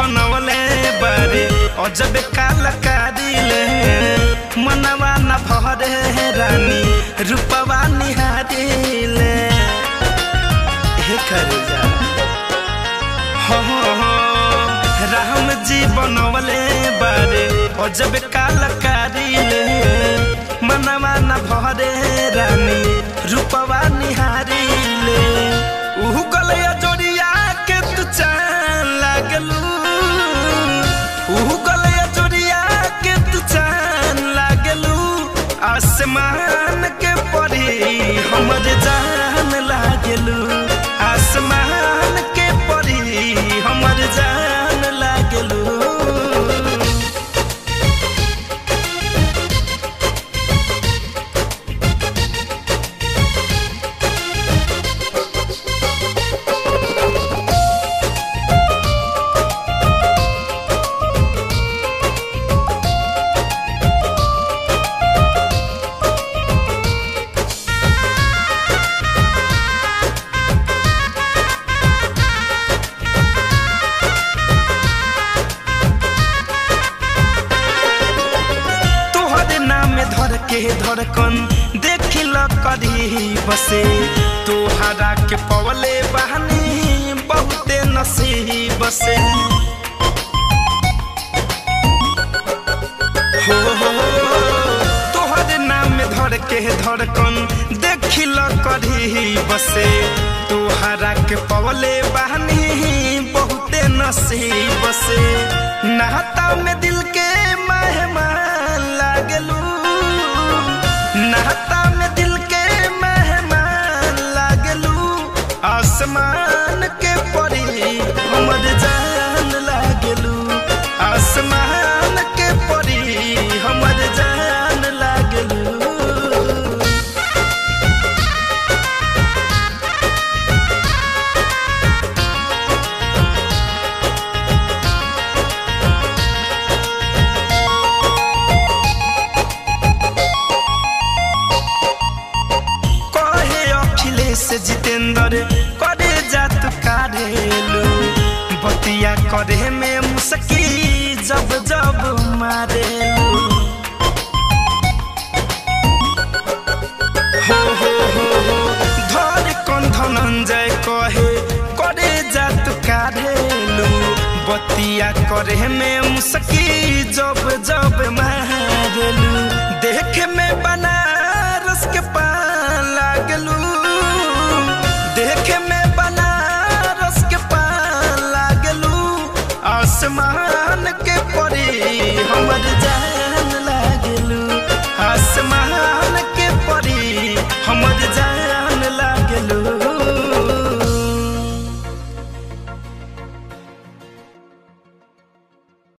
बनवले बारे अजब कलाकारी ले मनवा न भरे रानी रूपवा निहारी ले हे करे जा हो हो हो राम जी बनवले बारे अजब कलाकारी ले मनवा न भरे रानी रूपवा निहारी ले उहु गलया जोड़िया के तू चान लागलू उहु गलया जोड़िया के तू चान लागलू आसमान के परी हमर जान लागलू आसमान के परी हमर जान लागलू तोहरे नाम धर के धड़कन देखिल करी बसे तोहरा के पवले बहनी बहुते नसीब से हो हो तोहरे नाम धर के धड़कन देखिल करी बसे तोहरा के पवले बहनी बहुते नसीब से नहता में दिल के मेहमान लागलू नहता में दिल के मेहमान लागलू आसमान के परी हमर जान लागलू आसमान के परी हमर जान लागलू कहे अखिलेश जितेंद्र करे जात कारेलू बतिया करे में मुसकी जब जब मारेलू हो हो हो हो धर कौन धनंजय कहे करे जात कारेलू बतिया करे में मुसकी जब जब मारेलू देख में बनारस के पान लागलू देख में बनारस के पान लागलू आसमान के परी हमर